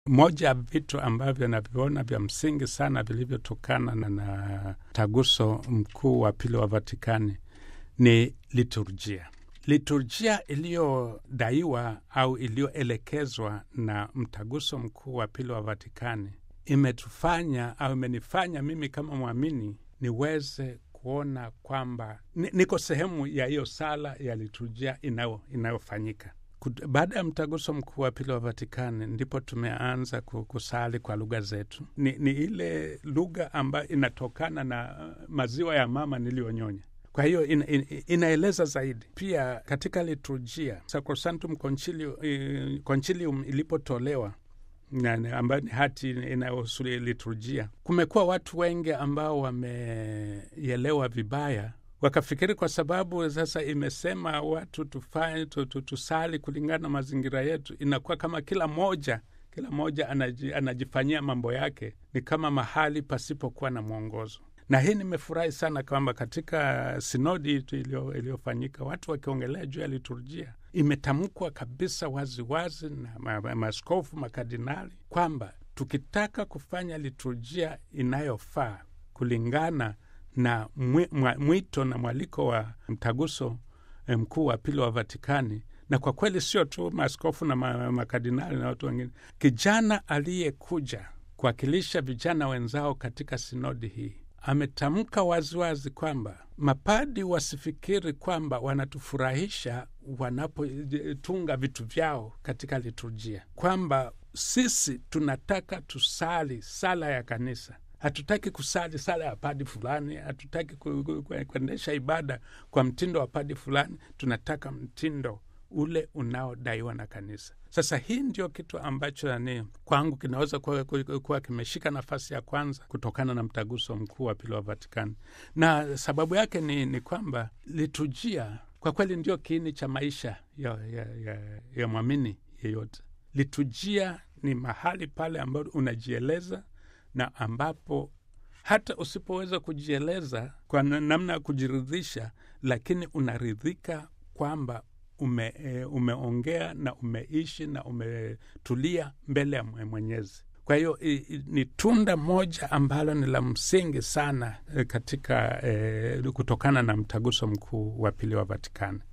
Moja ya vitu ambavyo naviona vya msingi sana vilivyotokana na, na mtaguso mkuu wa pili wa Vatikani ni liturjia. Liturjia iliyodaiwa au iliyoelekezwa na mtaguso mkuu wa pili wa Vatikani imetufanya au imenifanya mimi kama mwamini niweze kuona kwamba niko sehemu ya hiyo sala ya liturjia inayofanyika baada ya mtaguso mkuu wa pili wa Vatikani ndipo tumeanza kusali kwa lugha zetu. Ni, ni ile lugha ambayo inatokana na maziwa ya mama niliyonyonya. Kwa hiyo in, in, inaeleza zaidi. Pia katika liturjia Sacrosanctum Concilium ilipotolewa ambayo ni hati inayohusu liturjia, kumekuwa watu wengi ambao wameelewa vibaya wakafikiri kwa sababu sasa imesema watu tufanye tusali kulingana na mazingira yetu, inakuwa kama kila moja kila moja anaji, anajifanyia mambo yake, ni kama mahali pasipokuwa na mwongozo. Na hii nimefurahi sana kwamba katika sinodi iliyofanyika watu wakiongelea juu ya liturjia, imetamkwa kabisa waziwazi na maaskofu makardinali kwamba tukitaka kufanya liturjia inayofaa kulingana na mwito na mwaliko wa mtaguso mkuu wa pili wa Vatikani, na kwa kweli sio tu maaskofu na makardinali na watu wengine, kijana aliyekuja kuwakilisha vijana wenzao katika sinodi hii ametamka waziwazi kwamba mapadi wasifikiri kwamba wanatufurahisha wanapotunga vitu vyao katika liturjia, kwamba sisi tunataka tusali sala ya kanisa hatutaki kusali sala ya padi fulani, hatutaki kuendesha ibada kwa mtindo wa padi fulani. Tunataka mtindo ule unaodaiwa na kanisa. Sasa hii ndio kitu ambacho ni kwangu kinaweza kuwa kimeshika nafasi ya kwanza kutokana na mtaguso mkuu wa pili wa Vatikani, na sababu yake ni, ni kwamba liturjia kwa kweli ndio kiini cha maisha ya, ya, ya, ya mwamini yeyote. Liturjia ni mahali pale ambapo unajieleza na ambapo hata usipoweza kujieleza kwa namna ya kujiridhisha, lakini unaridhika kwamba ume, e, umeongea na umeishi na umetulia mbele ya Mwenyezi. Kwa hiyo ni tunda moja ambalo ni la msingi sana katika e, kutokana na mtaguso mkuu wa pili wa Vatikani.